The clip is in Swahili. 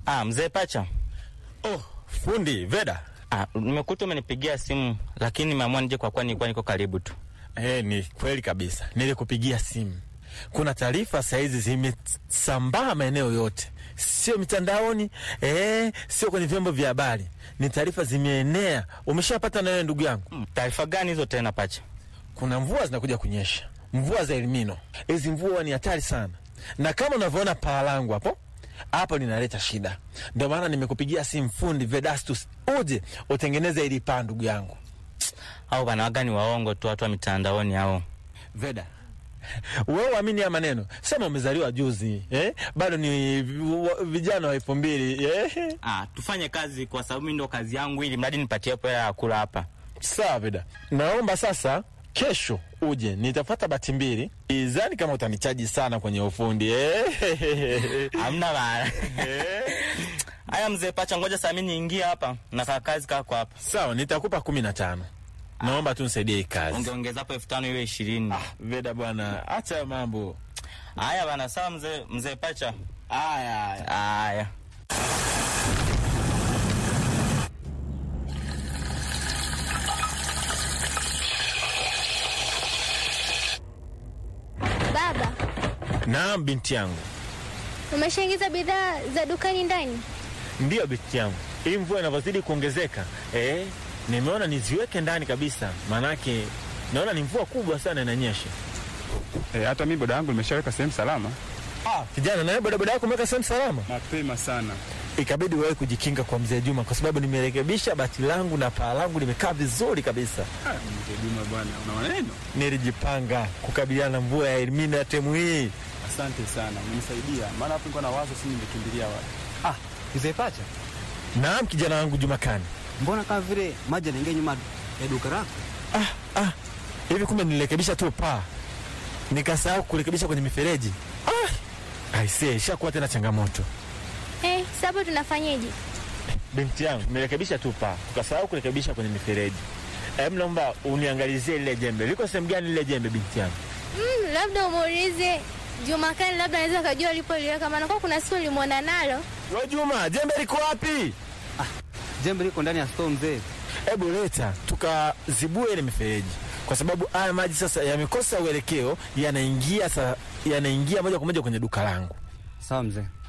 Ah, mzee Pacha. Oh, fundi Veda. Ah, nimekuta umenipigia simu lakini nimeamua nije kwa kuwa nilikuwa niko karibu tu. Eh, ni kweli kabisa, nilikupigia simu. Kuna taarifa sahizi zimesambaa maeneo yote, sio mitandaoni eh, sio kwenye vyombo vya habari, ni taarifa zimeenea. Umeshapata na wewe ndugu yangu? Mm, Taarifa gani hizo tena Pacha? Kuna mvua zinakuja kunyesha, mvua za Elnino. Hizi mvua ni hatari sana, na kama unavyoona paa langu hapo hapo linaleta shida. Ndio maana nimekupigia simu fundi Vedastus, uje utengeneze ili paa, ndugu yangu Au bana waga ni waongo tu watu wa mitandaoni hao. Veda. Wewe uamini ya maneno, sema umezaliwa juzi eh? Bado ni v- vijana wa elfu mbili eh? Ah, tufanye kazi kwa sababu mimi ndo kazi yangu ili mradi nipatie hapo hela ya kula hapa. Sawa Veda, naomba sasa kesho uje, nitapata bati mbili. Izani kama utanichaji sana kwenye ufundi eh? Hamna bana. Haya mzee Pacha, ngoja saa mimi niingie hapa na kaa kazi kako hapa. Sawa, nitakupa kumi na tano. Naomba tu nisaidie hii kazi. Ungeongeza hapo elfu tano iwe ishirini. Veda bwana, acha hayo mambo Haya bana, sawa mzee mzee Pacha. haya haya. Haya. Baba, Naam binti yangu, umeshaingiza bidhaa za dukani ndani? ndiyo binti yangu, hii mvua inavyozidi kuongezeka eh, nimeona niziweke ndani kabisa, maanake naona ni mvua kubwa sana inanyesha. E, hata mi boda yangu nimeshaweka sehemu salama Ah, kijana, nawe bodaboda yako umeweka sehemu salama? mapema sana. Ikabidi wewe kujikinga kwa mzee Juma, kwa sababu nimerekebisha bati langu na paa langu limekaa vizuri kabisa. Ah, Mzee Juma bwana, una maneno. Nilijipanga kukabiliana na mvua ya Elnino ya temu hii. Asante sana, umenisaidia maana hapo nilikuwa na wazo, si ningekimbilia wapi? Ah, mzee Pacha, Naam, kijana wangu Jumakani. mbona kama vile maji yanaingia nyuma ya duka lako? Ah, ah, hivi kumbe nilirekebisha tu paa nikasahau kurekebisha kwenye mifereji. Ah, aisee, ishakuwa tena changamoto. Eh, sasa tunafanyeje? Binti yangu, nimerekebisha tu paa, tukasahau kurekebisha kwenye mifereji. Em, naomba uniangalizie lile jembe, liko sehemu gani lile jembe, binti yangu? Mm, labda umuulize Jumakani, labda anaweza kujua alipoliweka, maana kwa kuna siku ulimwona nalo. We Juma, jembe liko wapi? Jembe liko ndani ya store mzee. Hebu leta tukazibue ile mifereji, kwa sababu haya maji sasa yamekosa uelekeo, yanaingia sa, yanaingia moja kwa moja kwenye duka langu. Sawa mzee.